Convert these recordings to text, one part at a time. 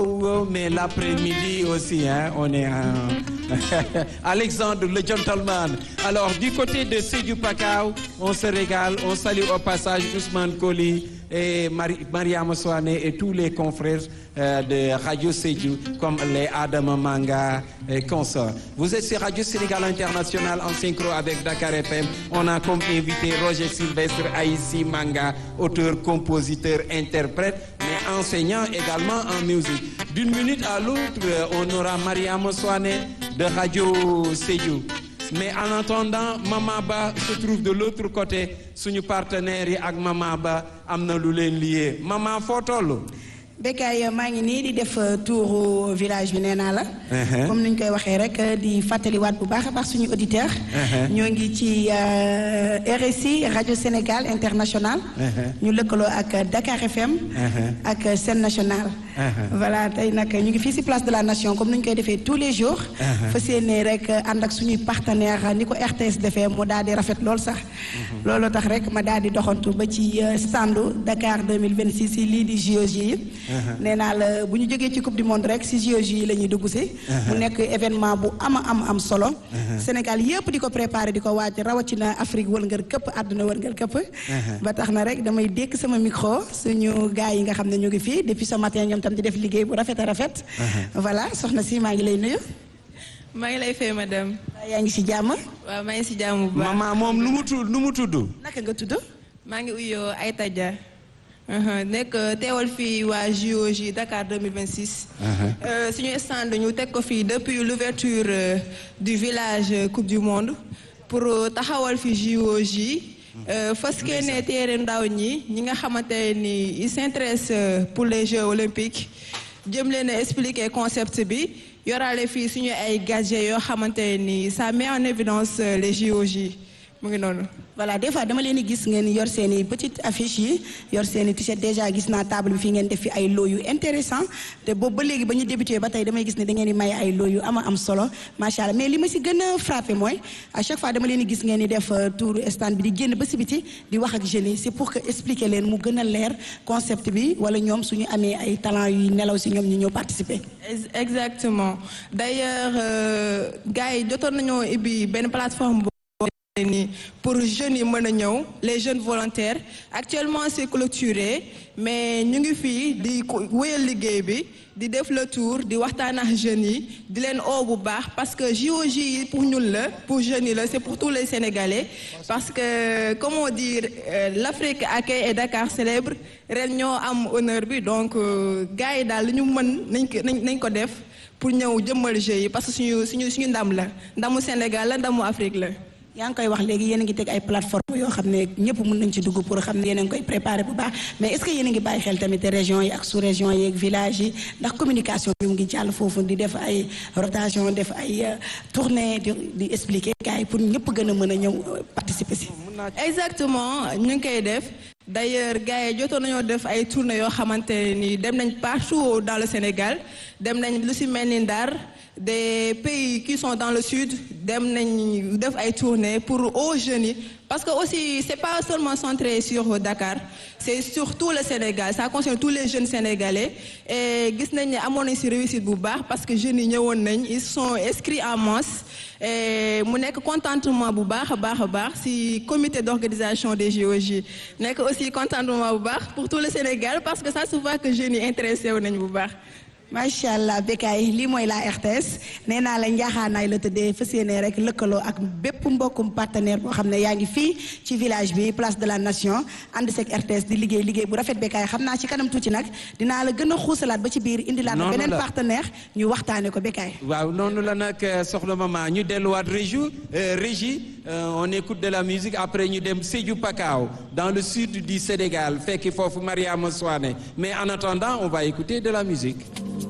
mais l'après-midi aussi, hein, on est un... Alexandre, le gentleman. Alors, du côté de Sédou Pakao, on se régale. On salue au passage Ousmane Koli et Marie, Mariam Soane et tous les confrères euh, de Radio Sédou, comme les Adam Manga et consorts. Vous êtes sur Radio Sénégal International en synchro avec Dakar FM. On a comme invité Roger Sylvestre Aïssi Manga, auteur, compositeur, interprète, mais enseignant également en musique. D'une minute à l'autre, on aura Mariam Soane de Radio Sédou. mais en attendant Mama Ba se trouve de l'autre côté suñu partenaires yi ak Mama Ba am na lu leen lié Mama foo toll. Bécaye maa ngi nii di def tour village bi nee naa la. comme ni ñu koy waxee rek di fàttaliwaat bu baax a baax suñu auditeur ñoo ngi ci RSI rajo Sénégal international. ñu lëkkaloo ak Dakar FM. ak Sen National. voilà tey nag ñu ngi fii ci place de la nation comme ni ñu koy defee tous les jours. fas yéene rek ànd ak suñuy partenaire ni ko RTS defee mu daal di rafet lool sax. looloo tax rek ma daal di doxantu ba ci standu Dakar 2026 ci lii di JOJ yi. nee naa la bu ñu jógee ci coupe du monde rek ci JOJ yi la ñuy dugg si. mu nekk événement bu ama am am solo. Sénégal yëpp di ko préparer di ko waaj rawatina Afrique wërngal këpp àdduna wërngal këpp. ba tax na rek damay dékk sama micro suñu gars yi nga xam ne ñu ngi fii depuis ce matin ñoom tam di def liggéey bu rafet a rafet. voilà soxna si maa ngi lay nuyu. maa ngi lay fay madame. yaa ngi si jàmm. waaw maa ngi si jàmm bu baax. Mama moom nu mu tudd nu mu tudd. naka nga tudd. maa ngi uyoo Aïta Dia. nekk teewal fii waa JOJ Dakar 2026. suñu stand ñu teg ko fii depuis l'ouverture du village coupe du monde pour taxawal fi JOJ. fas ne téere ndaw ñi ñi nga xamante ni ils s'intéressent pour les Jeux olympiques jëm leen a expliquer concept bi yoraale fii suñu ay gadgets yoo xamante ni ça met en évidence les JOJ mu ngi noonu. voilà des fois dama leen di gis ngeen yor seen i petite affiche yi yor seen i t-shirt déjà gis naa table bi fii ngeen def fi ay lot yu intéressant te boobu ba léegi ba ñu débuté ba tey damay gis ne da ngeen di may ay lot yu ama am solo macha allah mais li ma si gën a frappé mooy à chaque fois dama leen di gis ngeen di def tour stand bi di génn ba si biti di wax ak jeunes yi c'est pour que expliquer leen mu gën a leer concept bi wala ñoom suñu amee ay talent yuy nelaw si ñoom ñu ñëw participer. exactement d'ailleurs gars yi jotoon nañoo ibbi benn plateforme. ni pour jeunes yi mën a ñëw les jeunes volontaires actuellement c'est clôturé mais ñu ngi fii di wéyal liggéey bi di def le tour di waxtaan ak jeunes yi di leen oo bu baax parce que JOJ yi pour ñun la pour jeunes yi la c'est pour tous les Sénégalais parce que comment dire l'Afrique accueille et Dakar célèbre ren ñoo am honneur bi donc gars yi daal li ñu mën nañ ko nañ ko def pour ñëw jëmmal Jeux yi parce que suñu suñu suñu ndam la ndamu Sénégal la ndamu Afrique la yaa ngi koy wax léegi yéen a ngi teg ay plateforme yoo xam ne ñëpp mën nañ ci dugg pour xam ne yéen a ngi koy préparer bu baax mais est-ce que yéen a ngi bàyyi xel tamit région yi ak sous-région yi ak village yi ndax communication bi mu ngi jàll foofu di def ay rotation def ay tournée di di expliquer gars yi pour ñëpp gën a mën a ñëw participer si. exactement ñu ngi koy def d'ailleurs gars yi jotoon nañoo def ay tournées yoo xamante ni dem nañ partout dans le Sénégal dem nañ lu ci mel ni Ndar. des pays qui sont dans le sud dem nañ def ay tournées pour aux jeunes yi parce que aussi c'est pas seulement centré sur Dakar c'est sur tout le Sénégal ça concerne tous les jeunes sénégalais et gis nañ ne amoon nañ ci réussite bu baax parce que jeunes yi ñëwoon nañ ils sont inscrits en masse et mu nekk contentement bu baax a baax a baax ci comité d'organisation des JOJ nekk aussi contentement bu baax pour tout le Sénégal parce que ça se voit que jeunes yi intéressé wu nañ bu baax. macha allah Bécaye lii mooy la RTS nee naa la njaaxaanaay la tëddee fas yéene rek lëkkaloo ak bépp mbokkum partenaire boo xam ne yaa ngi fii ci village bi place de la nation ànd seeg RTS di liggéey liggéey bu rafet Bécaye xam naa ci kanam tuuti nag dinaa la gën a xuusalaat ba ci biir indilaat na beneen partenaire ñu waxtaane ko Bécaye waaw noonu la nag soxna mama ñu delluwaat régie régie on écoute de la musique après ñu dem Sédhiou Pakao dans le sud du Sénégal fekki foofu Mariama Souane mais en attendant on va écouter de la musique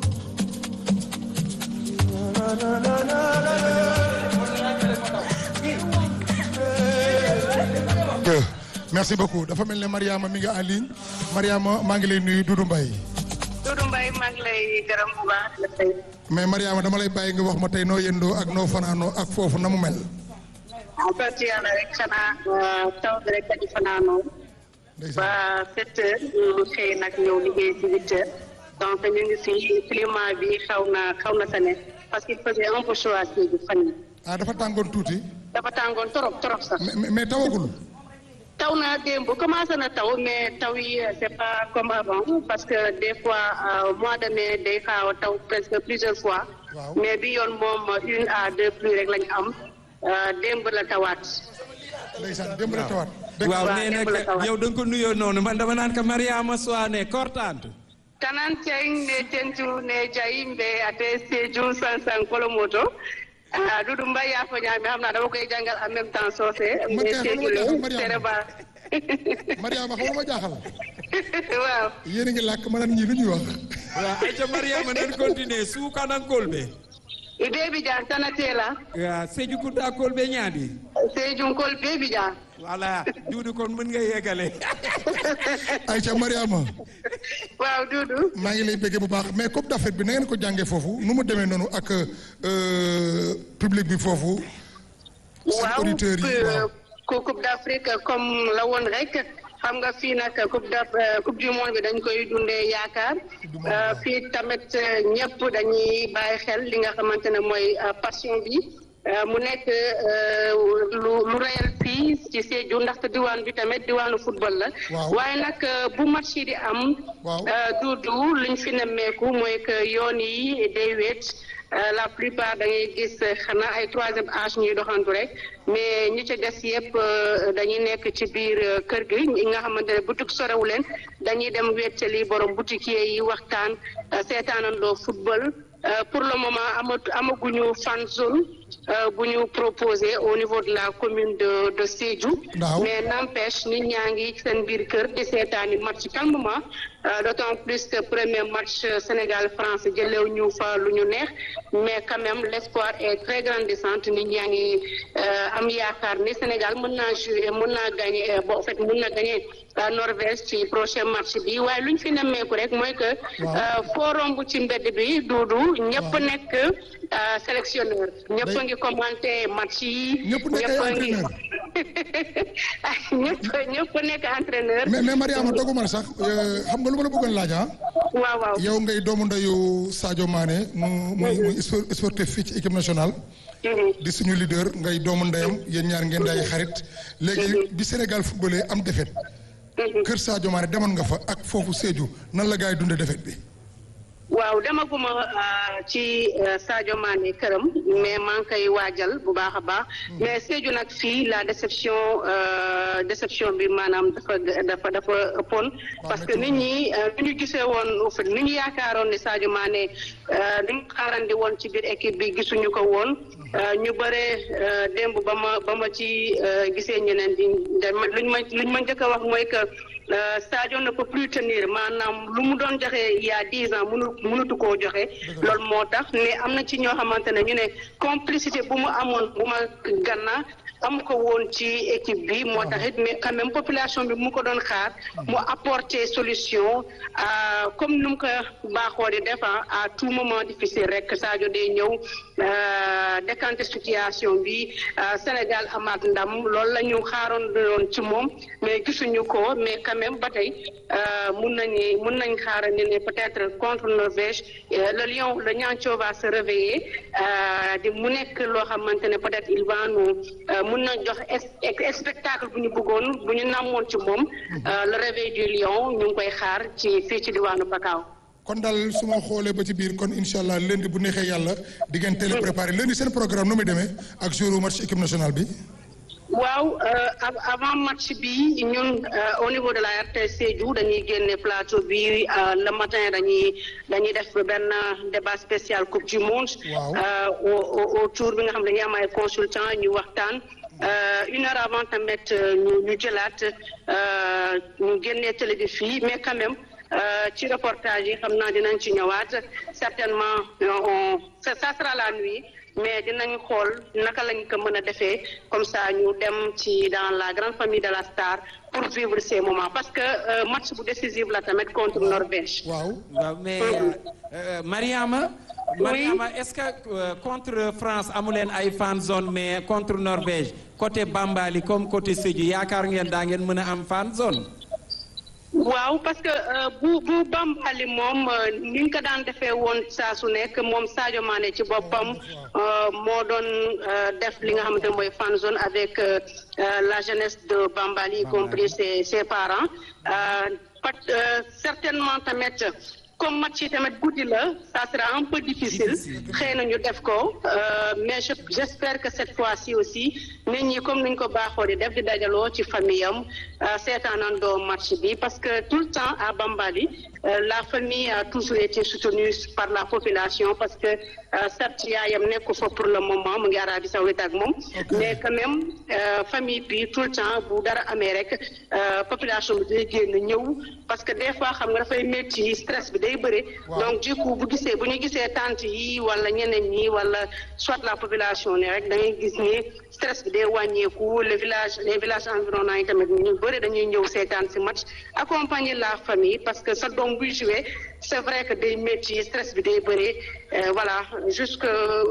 merci beaucoup dafa mel ne Mariama mi nga en ligne Mariama maa ngi lay nuyu Doudou Mbaye. Doudou Mbaye maa ngi lay gërëm bu baax la tey. mais Mariama dama lay bàyyi nga wax ma tey noo yëndoo ak noo fanaanoo ak foofu na mu mel. en fait yàlla rek xanaa taw bi rek dañu fanaanoo. ba sept heures ñu xëy nag ñëw liggéey ci huit heures. donc ñu ngi fi climat bi xaw na xaw na sane parce qu'il faisait un peu chaud à Sédhiou fan yi ah dafa tàngoon tuuti dafa tàngoon trop trop sax. mais mais- mais tawagul taw na démb commencé na taw mais taw yi euh, c'est pas comme avant parce que des fois euh, mois de mai day xaaw a taw presque plusieurs fois. Waaw. mais bi yoon moom une à deux pluies rek lañu am euh, démb la tawaat. ndeysaan démb la tawaat dëgg waaw waaw, nee démb nag la tawaat. yow da nga ko nuyoo noonu man dama naan ko Mariama Soane kortante tanan ceng ne tentu ne jayimɓe ate sédiou sansan kolomoto ah dudu mbay yafo ñaami xam naa dama koy jàngal en même temps soose Man ne kay xam sédiou nga le Mariama. tere ba Mariama xam nga ma jaaxal waaw yéen a ngi làkk ma naan ñii lu ñuy wax waaw ayca Mariama nan continuer suukanankolɓe i beebi jan tanatela waaw Sédhiou Kouta kolɓe ñaadi sédiou kol beebi jan voilà duudu kon mën nga yeggale Aïcha Mariama waaw dudu maa ngi lay bëggee bu baax mais Coupe d'Afrique bi na ngeen ko jàngee foofu nu mu demee noonu ak euh, public bi foofu seen waaw auditeurs yi waaw ku coupe d'Afrique comme la woon rek xam nga fii nag coupe d' coupe du monde bi dañ koy dundee yaakaar Euh, fii tamit euh, ñëpp dañuy bàyyi xel li nga xamante ne mooy euh, passion bi Euh, mu nekk euh, lu lu réel fii ci Sédhiou ndaxte diwaan bi tamit diwaanu football la Waaw. waaye nag euh, bu match yi di am Waaw. euh, duudu liñ fi nemmeeku mooy que yoon yi day wéet Euh, la plupart da ngay gis euh, xanaa ay troisième âge ñuy doxantu rek mais ñi ci des yëpp euh, dañuy nekk ci biir euh, kër gi ñi nga xamante ne boutique sorewu leen dañuy dem wéttali borom boutiquier yi waxtaan euh, seetaanandoo football Euh, pour le moment amat amaguñu fan zone euh, bu ñu proposé au niveau de la commune de de Sédhiou. Waaw. mais n'empêche nit ñaa ngi seen biir kër di seetaani match calmement euh, d'autant plus que premier match euh, Sénégal France jëlew ñu fa lu ñu neex mais quand même l'espoir est très grandissant nit ñaa ngi euh, am yaakaar ni Sénégal mën naa jouer mën naa gagner euh, bon en fait mën na gagner euh, Norvège ci prochain match bi waaye lu ñu fi nemmeeku rek mooy que Waaw. euh, foo romb ci mbedd bi duudu ñëpp Waaw. nekk euh, sélectionneur ñëpp a ngi commenté match yi Ñëpp nekk ay a ngi entraîneur. ñëpp ñëpp nekk entraîneur mais mais Mariama doguma la sax euh, xam nga lu ma la bëggoon laaj ah waaw waaw yow ngay doomu ndeyu Sadio Mané mu muy muy spor- sportif fii ci équipe nationale Mhm. di suñu leader ngay doomu ndeyam yéen ñaar ngeen day xarit léegi bi Sénégal footballé am défaite Mhm. kër Sadio Mané demoon nga fa ak foofu Sédhiou nan la gars yi dundee défaite bi waaw demaguma euh, ci euh, Sadio Mané këram mais maa ngi koy waajal bu baax a baax mais Sédhiou nag fii la déception euh, déception bi maanaam dafa dafa dafa ëppoon parce que nit ñi euh, ni ñu gisee woon au fait ni ñu yaakaaroon ni Sadio Mané euh, li ñu xaarandi woon ci biir équipe bi gisuñu ko woon euh, ñu bare euh, démb ba ma ba ma ci euh, gisee ñeneen di dama luñ ma luñ ma njëkk a wax mooy que Euh, Sadio ne peut plus tenir maanaam lu mu doon joxe il y a dix ans mënu mënatu koo joxe loolu moo tax mais am na ci ñoo xamante ne ñu ne complicité bu mu amoon bu ma ganna amu ko woon ci équipe bi moo tax it mais quand même population bi mu ko doon xaar mu apporter solution euh, comme nu mu ko baaxoo di def ah, à tout moment difficile rek Sadio day ñëw euh, décanter situation bi euh, Sénégal amaat ndam loolu la ñu xaaroon doon ci moom mais gisuñu ko mais quand même ba tey euh, mun nañu mun nañ xaarandi ne peut-être contre Norvège euh, le lion le Niancho va se réveiller euh, di mu nekk loo xamante ne peut-être il va nous euh, mun na jox es- spectacle bu ñu bëggoon bu ñu namoon ci moom euh, le réveil du lion ñu ngi koy xaar ci fii ci diwaanu Bakaaw. kon daal su ma xoolee ba ci biir kon incha allah lundi bu neexee yàlla di ngeen teel a préparé lundi seen programme nu muy demee ak jour match équipe nationale bi. waaw euh, av- avant match bi ñun euh, au niveau de la RTS Sédhiou dañuy génne plateau bi euh, le matin dañuy dañuy def benn débat spécial coupe du monde. Waaw. euh, au au autour bi nga xam ne dañuy am ay consultants ñu waxtaan. Euh, une heure avant tamit euh, ñu ñu jëlaat euh, ñu génnee télé bi fii mais quand même euh, ci reportage yi xam naa dinañ ci ñëwaat certainement euh, on ça ça sera la nuit. mais dinañ xool naka lañ ko mën a defee comme ça ñu dem ci dans la grande famille de la star pour vivre ces moments parce que euh, match bu décisif la tamit contre Norvège. waaw waaw mais euh, euh, Mariama Oui. Mariama est-ce que euh, contre France amu leen ay fan zone mais contre Norvège côté Bambali comme côté Sédhiou yaakaar ngeen daa ngeen mën a am fan zone waaw parce que bu bu Bambali moom ni ñu ko daan defee woon saa su nekk moom Sadio Mané ci boppam moo doon def li nga xamante ne mooy fan zone avec la jeunesse de Bambali y compris ses ses parents certainement tamit comme match yi tamit guddi la ça sera un peu difficile xëy na ñu def ko mais je j'espère que cette fois-ci aussi nit ñi comme ni ñu ko baaxoo di def di dajaloo ci famille am seetaanandoo match bi parce que tout le temps à Bambali la famille a toujours été soutenue par la population parce que certes yaayam nekku fa pour le moment mu ngi Arabie Saoudite ak moom mais quand même famille bi tout le temps bu dara amee rek population bi day génn ñëw parce que des fois xam nga dafay métti stress bi day bëri donc du coup bu gisee bu ñu gisee tante yi wala ñeneen ñi wala soit la population ne rek da ngay gis ni stress bi day wàññeeku le village les villages environnants yi tamit ñu bëri dañuy ñëw seetaan si match accompagner la famille parce que sa doom buy jouer c'est vrai que day métti stress bi day bëri voilà jusque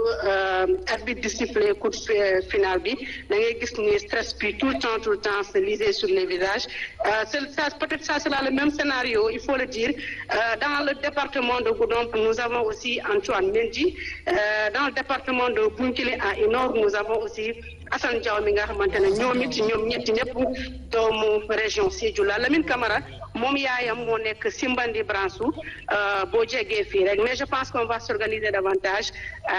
arbitre di siffler coup de final bi da ngay gis ni stress bi tout le temps tout le temps se lisait sur les visages ça peut-être ça sera le même scénario il faut le dire dans le département de Goudomp nous avons aussi Antoine Mendy dans le département de Bounkiling à Inor nous avons aussi Assane Diaw mi nga xamante ne ñoom it ñoom ñetti ñëpp doomu région Sédhiou la Lamine Camara moom yaayam moo nekk Simbandi Bransou boo jegee fii rek mais je pense qu'on va s'organiser davantage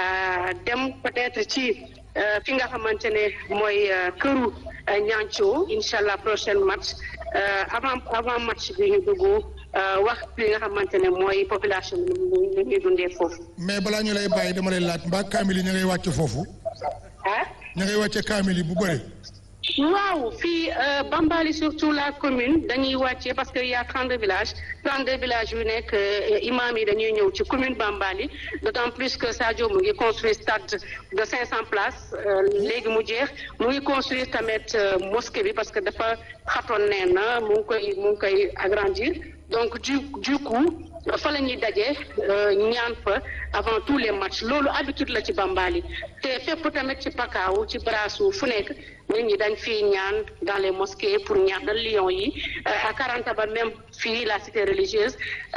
dem peut-être ci fi nga xamante ne mooy këru Niancho incha allah prochain match avant avant match bi ñu dugg wax li nga xamante ne mooy population bi ni ñuy dundee foofu. mais balaa ñu lay bàyyi dama lay laaj mbaa kaamil yi ñu ngay wàcc foofu. ah. ñu ngay wàcce kaamil yi bu bëri. waaw fii Bambali surtout la commune dañuy wàcce parce que y a 32 villages 32 villages yu nekk imam yi dañuy ñëw ci commune Bambali d'autant plus que Sadio mu ngi construire stade de 500 places léegi mu jeex mu ngi construire tamit mosquée bi parce que dafa xatoon nee na mu ngi koy mu ngi koy agrandir donc du du coup fa la ñuy daje ñaan fa avant tous les matchs loolu habitude la ci Bambali te fépp tamit ci Pakaaw ci Brassou fu nekk nit ñi dañ fii ñaan dans les mosquées pour ñaanal Lions yi à Karantaba même fii la cité religieuse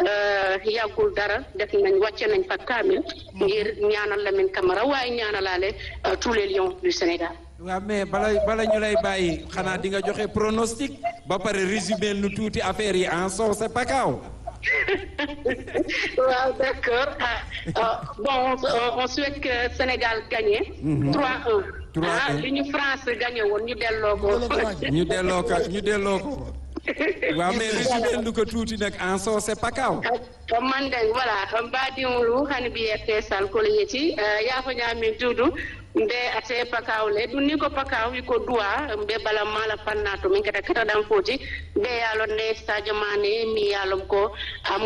yàggul dara def nañ wàcce nañ fa kaamil ngir ñaanal Lamine Camara waaye ñaanalaale tous les Lions du Sénégal. waaw mais bala bala ñu lay bàyyi xanaa di nga joxe pronostic ba pare résumé nu tuuti affaire yi en sauce Pakaaw. waaw d'accord ah bon on souhaite que Sénégal gagne. 3-1. 3-1 ah li ñu France gagné woon ñu delloo ko. ñu delloo ko ñu delloo ko. waaw mais résumé nu ko tuuti nag en sauce Pakaaw. man de voilà mbaɗiŋolu hani mbiyette sal kolo yeti yafoñamin duudu mbe ate pakawle ɗum ni ko pakaw wi ko duwa mbe bala mala panna to min kata kataɗan foti mbe yalon ne sadio mane mi yalom ko amu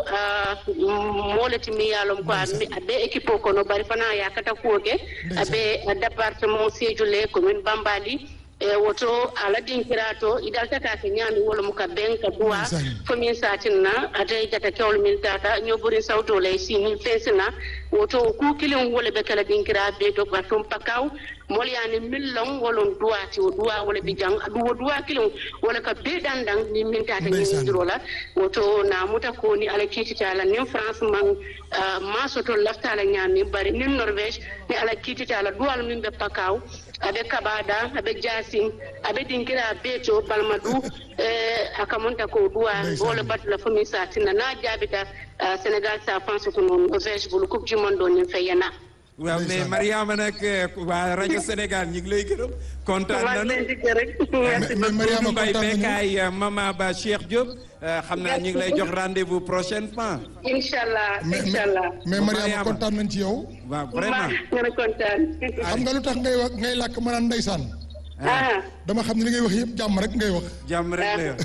moleti mi yalom ko aɓe équipe o kono bari fana yakata kuwoke aɓe département sédioule commune bambali e woto ala dinkira to idaltatake ñaami wolo mo ka ben ka duwa fomin satinna ata jata kewlo min tata ñoɓorin sawto lay sini fesina woto ku kilin wole ɓe kala dinkira be to ka tum pakaw molyani millon wolon duwati o duwa wala bi jang aɗum wo duwa kilin wala ka be ɗanɗan ni min tata ñidirola woto namuta ko ni ala kiititala nin france man masoto laftala ñaami bari nin norvège ni ala kiititala duwal min ɓe pakaw aɓe kaɓaɗa aɓe jasin aɓe dinkira beeto balma du akamonta ko duwa wole batula fomi satinna na jaabita sénégal sa pense ko noon norvège bolo coupe du monde o nin feyana waaw mais Mariama nag waa rajo Sénégal ñu ngi lay gërëm kontaan nañu mais Mariama Mbaye kontaan nañu Bekkaay Mama Ba Cheikh Diop xam naa ñu ngi lay jox rendez-vous prochainement inchallah mais inchallah mais Mariama Mariama. kontaan nañ ci yow. waaw vraiment nga a kontaan xam nga lu tax ngay wax ngay làkk ma naan ndeysaan ah dama xam ne li ngay wax yëpp jàmm rek ngay wax. jàmm rek la yor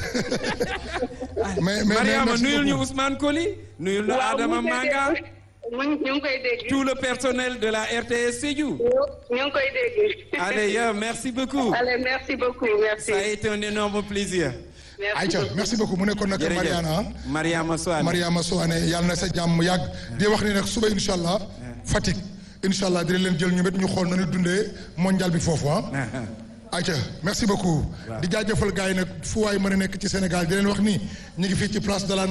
mais mais mais Mariama merci nuyul ñu beaucoup. Ousmane Koli nuyul ñu waaw Adama mu ngi koy Manga dégg mu ngi ñu ngi koy dégg tout le personnel de la RTS Sédhiou ñu ngi koy dégg allez yow merci beaucoup allez merci beaucoup merci ça a été un énorme plaisir merci Aïcha beaucoup. merci beaucoup mu nekkoon nag jërëjëf Mariana Mariama Soane Mariama Soane yàlla na sa jàmm yàgg di wax ni nag suba incha allah Fatick incha allah dina leen jël ñu met ñu xool nañu dundee mondial bi foofu ah. ayca merci beaucoup di jaajëfal gars yi nag fu waay mën a nekk ci Sénégal di leen wax ni ñu ngi fii ci place de la